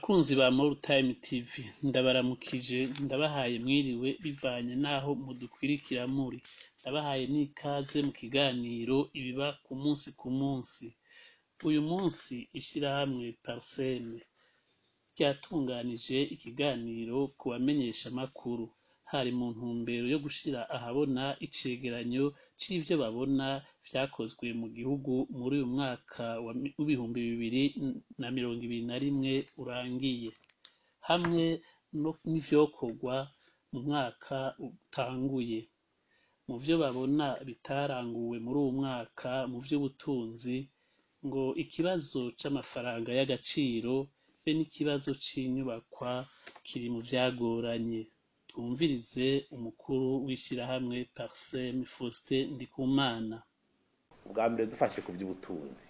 Bakunzi ba More Time TV ndabaramukije ndabahaye mwiriwe bivanye naho mudukwirikira muri ndabahaye n'ikaze mu kiganiro ibiba ku munsi ku munsi uyu munsi ishirahamwe Parseme ryatunganije ikiganiro ku bamenyesha makuru hari mu ntumbero yo gushira ahabona icegeranyo c'ivyo babona vyakozwe mu gihugu muri uyu mwaka w'ibihumbi bibiri na mirongo ibiri na rimwe urangiye hamwe n'ivyokorwa mu mwaka utanguye mu vyo babona bitaranguwe muri uwu mwaka mu vy'ubutunzi ngo ikibazo c'amafaranga y'agaciro be n'ikibazo c'inyubakwa kiri mu vyagoranye twumvirize umukuru w'ishirahamwe Parseme Faustin Ndikumana ubwa mbere dufashe ku vy'ubutunzi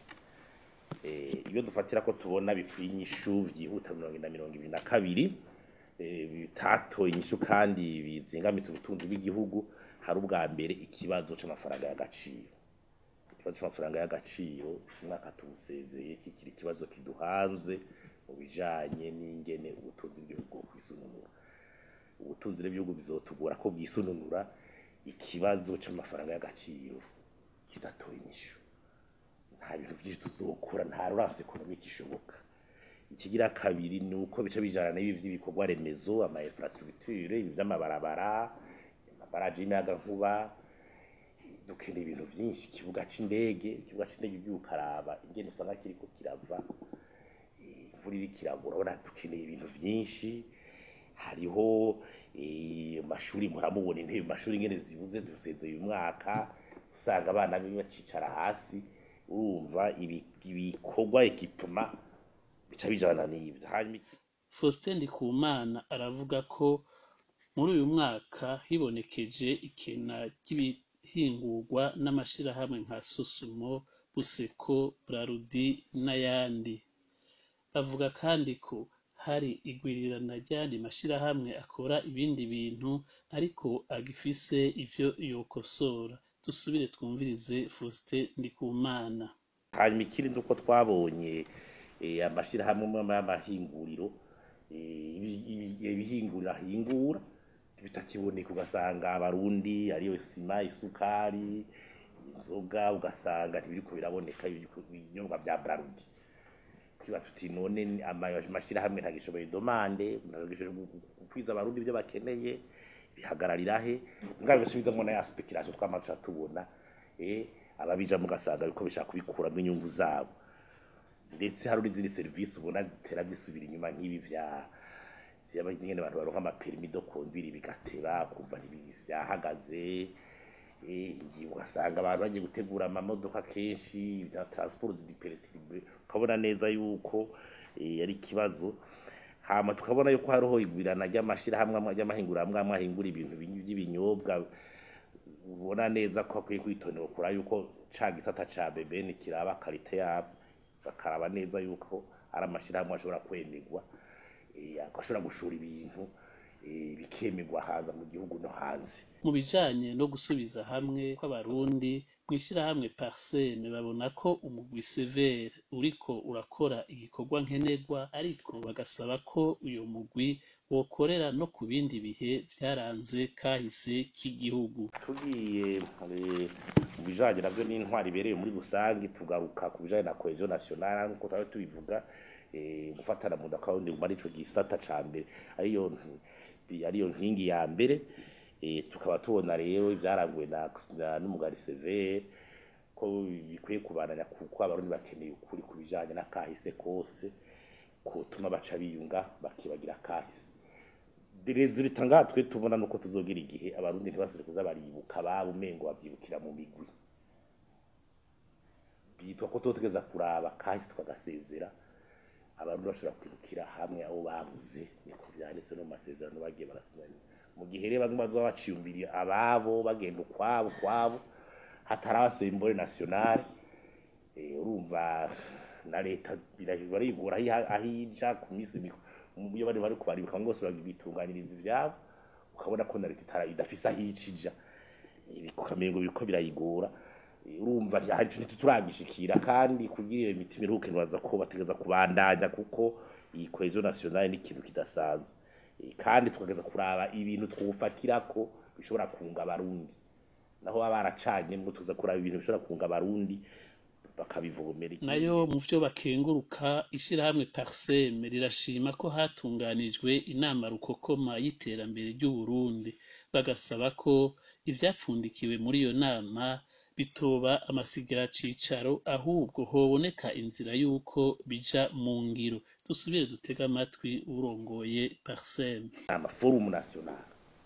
iyo dufatira ko tubona bikwiye inyishu vyihuta mirongo ine na mirongo ibiri na kabiri bitatoye inyishu kandi bizingamitse ubutunzi bw'igihugu hari ubwa mbere ikibazo c'amafaranga y'agaciro ikibazo c'amafaranga y'agaciro umwaka tuwusezeye kikiri ikibazo kiduhanze mu bijanye n'ingene ubutunzi bw'igihugu kwisununura ubutunzi bw'igihugu bizotugora ko bwisununura ikibazo c'amafaranga y'agaciro kidatoye inyishu nta bintu vyinshi tuzokura nta rurasi ekonomike ishoboka ikigira kabiri ni uko bica bijana n'ibi vy'ibikorwa remezo ama infrastructure ibi vy'amabarabara amabaraje y'imiyagankuba dukeneye ibintu vyinshi ikibuga c'indege ikibuga c'indege ugiye ukaraba ingene usanga kiriko kirava imvura iriko iragwa urabona dukeneye ibintu vyinshi hariho amashuri muramubona intebe amashuri ingene zibuze dusezeye uyu mwaka usanga abana bacicara hasi urumva ibikorwa ekipema bica bijana n'ivyo hanyuma Faustin Ndikumana aravuga ko muri uyu mwaka hibonekeje ikena ry'ibihingurwa n'amashirahamwe nka Sosumo, Buseko, Brarudi n'ayandi bavuga kandi ko hari igwirirana ry'ayandi mashirahamwe akora ibindi bintu ariko agifise ivyo yokosora dusubire twumvirize Faustin Ndikumana hanyuma ikindi nuko twabonye amashirahamwe y'amahinguriro ibihinguriro ahingura bitakiboneka ugasanga abarundi ariyo sima isukari inzoga ugasanga ntibiriko biraboneka ibinyobwa vya brarudi twiba tuti none amashirahamwe ntagishoboye domande ntagishoboye gukwiza abarundi ivyo bakeneye bihagararira he ngaho bisubizamwo na ya speculation twamaze tubona eh ababija mugasanga biko bishaka kubikuramwo inyungu zabo ndetse hari n'izindi serivisi ubona zitera zisubira inyuma nk'ibi vya nyene abantu baronka amaperimi do conduire bigateba kumva vyahagaze ngiye ugasanga abantu bagiye gutegura amamodoka kenshi na transport ziperitive ukabona neza yuko ari ikibazo hama tukabona yuko hariho igwirana ry'amashirahamwe ry'amahinguriro amwe ahingura ibintu by'ibinyobwa ubona neza ko akwiye kwitonera kura yuko ca gisata ca bebeni kiraba karite yabo bakaraba neza yuko ari amashirahamwe ashobora kwemerwa agashobora gushora ibintu bikemerwa hanze mu gihugu no hanze mu bijanye no gusubiza hamwe kw'abarundi mw'ishirahamwe Parseme babona ko umugwi Severe uriko urakora igikorwa nkenerwa ariko bagasaba ko uyo mugwi wokorera no ku bindi bihe vyaranze kahise k'igihugu tugiye mu bijanye navyo n'intwari ibereye muri rusange tugaruka ku bijanye na cohesion nationale nkuko twari tubivuga gufatana mu ndakawundi muri ico gisata ca mbere ariyo ariyo nkingi ya mbere tukaba tubona rero ibyaranguwe n'umugari severe ko bikwiye kubananya kuko abarundi bakeneye ukuri ku bijanye n'akahise kose kutuma baca biyunga bakibagira akahise resulta ngaha twe tubona nuko tuzogira igihe abarundi ntibasubire kuza baribuka ababo umengo bavyibukira mu migwi bitwa ko tugeza kuraba kahise tukagasezera abarundi bashobora kwibukira hamwe abo babuze niko vyanditse no mu masezerano bagiye barasinyana mu gihe rero bamwe bazoba baciyumviriye ababo bagenda ukwabo kwabo hataraba sembole nationale urumva na leta barigora aho ija ku misi iyo bari bari kubaribuka bose bitunganiriza ivyabo ukabona ko na leta idafise aho icija ukamengo biriko birayigora urumva hari ikintu turagishikira kandi kugira iyo mitima iruhuke ntibaza ko bategeza kubandanya kuko iyi cohesion nationale ni ikintu kidasanzwe Eh, kandi tukageza kuraba ibintu twufatirako bishobora kunga abarundi naho baba baracanyemwo tuza kuraba ibintu bishobora kunga abarundi bakabivomera ikindi nayo mu vyo bakenguruka ishirahamwe parseme rirashima ko hatunganijwe inama rukokoma y'iterambere ry'uburundi bagasaba ko ivyapfundikiwe muri iyo nama bitoba amasigira cicaro ahubwo hoboneka inzira y'uko bija mu ngiro dusubire dutega amatwi urongoye parseme ama forum national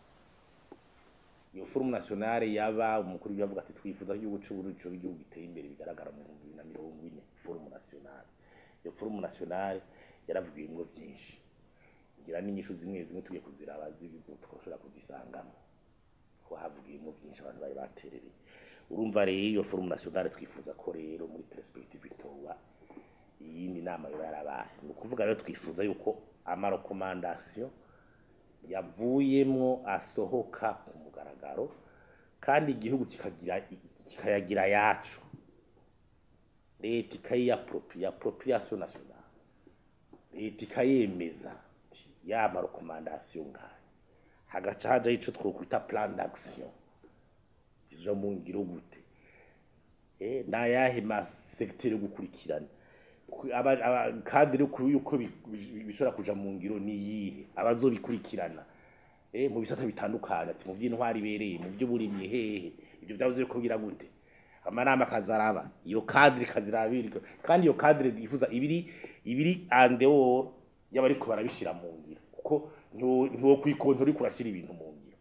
iyo forum national yaba umukuru w'igihugu avuga ati twifuza ko igihugu c'uburundi coba igihugu giteye imbere bigaragara mu bihumbi bibiri na mirongo ine forum national iyo forum national yaravugiyemwo vyinshi ngira n'inyishu zimwe zimwe tugiye kuziraba zizo twashobora kuzisangamo ko havugiyemwo vyinshi abantu bari baterereye urumva rero iyo forum national twifuza ko rero muri perspective itoba iyindi nama yoba yarabaye ni ukuvuga rero twifuza yuko amarekomandasiyo yavuyemwo asohoka ku mugaragaro kandi igihugu kikagira kikayagira yacu leta ikayiyapropriya appropriation nationale leta ikayemeza ati, ya marekomandasiyo ngayo hagaca hajaho ico twokwita plan d'action izo mu ngiro gute eh nayahe masegiteri yo gukurikirana Ku- aba- aba- kadiri kuri yuko bi- bi- bishobora kuja mu ngiro ni yihe abazobikurikirana eh mu bisata bitandukanye ati mu vy'intwari ibereye mu vy'uburimyi hehe ivyo vyavuze ko bigira gute amanama akazaraba iyo kadiri kazirabirwa kandi iyo kadiri yifuza ibiri ibiri andeor y'abariko barabishira mu ngiro kuko ntiwo kwikonto uriko urashira ibintu mu ngiro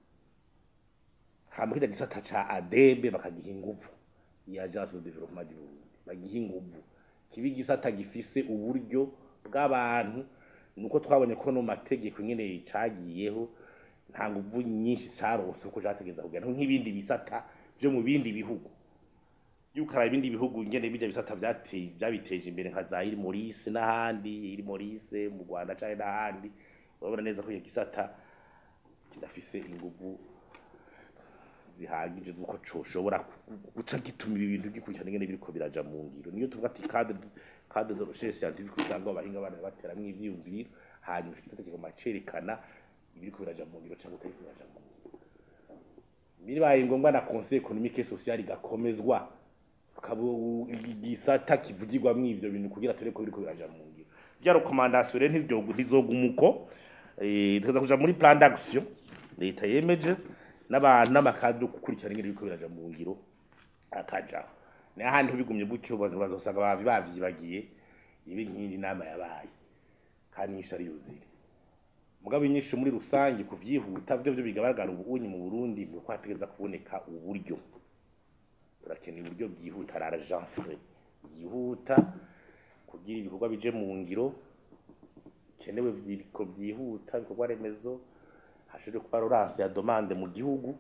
hama kija gisata ca adebe bakagiha inguvu ya agence de développement du Burundi bagiha inguvu kiba igisata gifise uburyo bw'abantu nuko twabonye ko no mu mategeko nyene cagiyeho nta nguvu nyinshi caronse kuko categeza kugenda nk'ibindi bisata vyo mu bindi bihugu yuko ibindi bihugu ngene bijya bisata byateye byabiteje imbere nka za iri Maurice n'ahandi iri Maurice mu Rwanda cyane n'ahandi urabona neza ko iyo gisata kidafise inguvu zihagije zuko coshobora guca gituma ibi bintu gikurikirana ingene biriko biraja mu ngiro niyo tuvuga ati cadre cadre de recherche scientifique usanga abahinga bana bateramwo ivyiyumviro hanyuma ico gisata kigoma cerekana ibiriko biraja mu ngiro cyangwa utariko biraja mu ngiro bibaye ngombwa na conseil économique et social igakomezwa kabo igisata kivugirwamwo ivyo bintu kugira tureko biriko biraja mu ngiro vya recommandation rero ntibyo ntizogumuko eh tukaza kuja muri plan d'action leta yemeje n'abantu n'amakadiri yo gukurikirana ingene biriko biraja mu ngiro akaja n'ahandi bigumye gutyo abantu bazosanga bavi bavyibagiye ibi nkindi nama yabaye kandi nyinshi ari yuzire mugabo inyinshi muri rusange kuvyihuta vyo vyo bigaragara ubunyi mu Burundi ni uko hategeza kuboneka uburyo turakeneye uburyo bwihuta ara Jean Frey byihuta kugira ibikorwa bije mu ngiro kenewe vyiko byihuta ibikorwa remezo hashobore kuba rorasi ya demande mu gihugu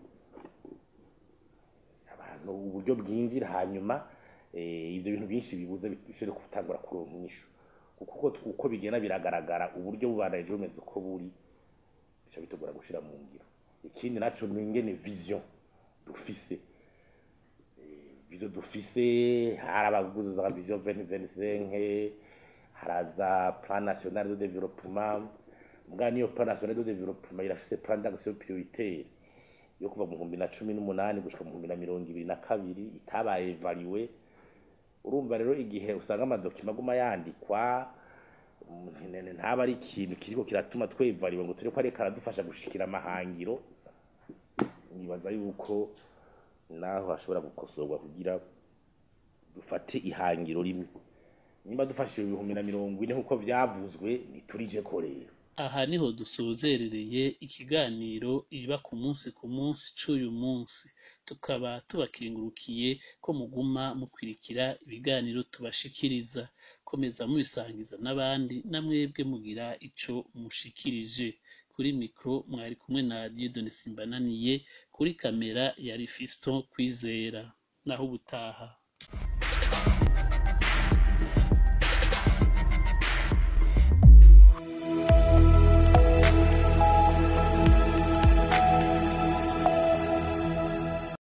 abantu uburyo bwinjira hanyuma eh, ivyo bintu byinshi bibuze bishobore gutangura kuronka inyishu kuko uko bigenda biragaragara uburyo bubanaje bumeze uko buri bica bitugora gushira mu ngiro ikindi naco ni ingene vision dufise vision dufise hari abaguzi za vision 2025 haraza plan national de développement mbwa niyo plan national de développement irafise plan d'action prioritaire yo kuva mu bihumbi na cumi n'umunani gushika mu bihumbi na mirongo ibiri na kabiri itabaye evaliwe urumva rero igihe usanga amadokima aguma yandikwa mm, ntaba ari ikintu kiriko kiratuma twevaliwe ngo tureko ariko aradufasha gushikira amahangiro nibaza yuko naho hashobora gukosorwa kugira dufate ihangiro rimwe nimba dufashije ibihumbi na mirongo ine nk'uko vyavuzwe ntiturije ko rero aha niho dusozerereye ikiganiro iba ku munsi ku munsi c'uyu munsi tukaba tubakengurukiye ko muguma mukwirikira ibiganiro tubashikiriza komeza mubisangiza n'abandi namwebwe mugira ico mushikirije kuri mikro mwari kumwe na Dieudonne Simbananiye kuri kamera yari Fiston Kwizera naho ubutaha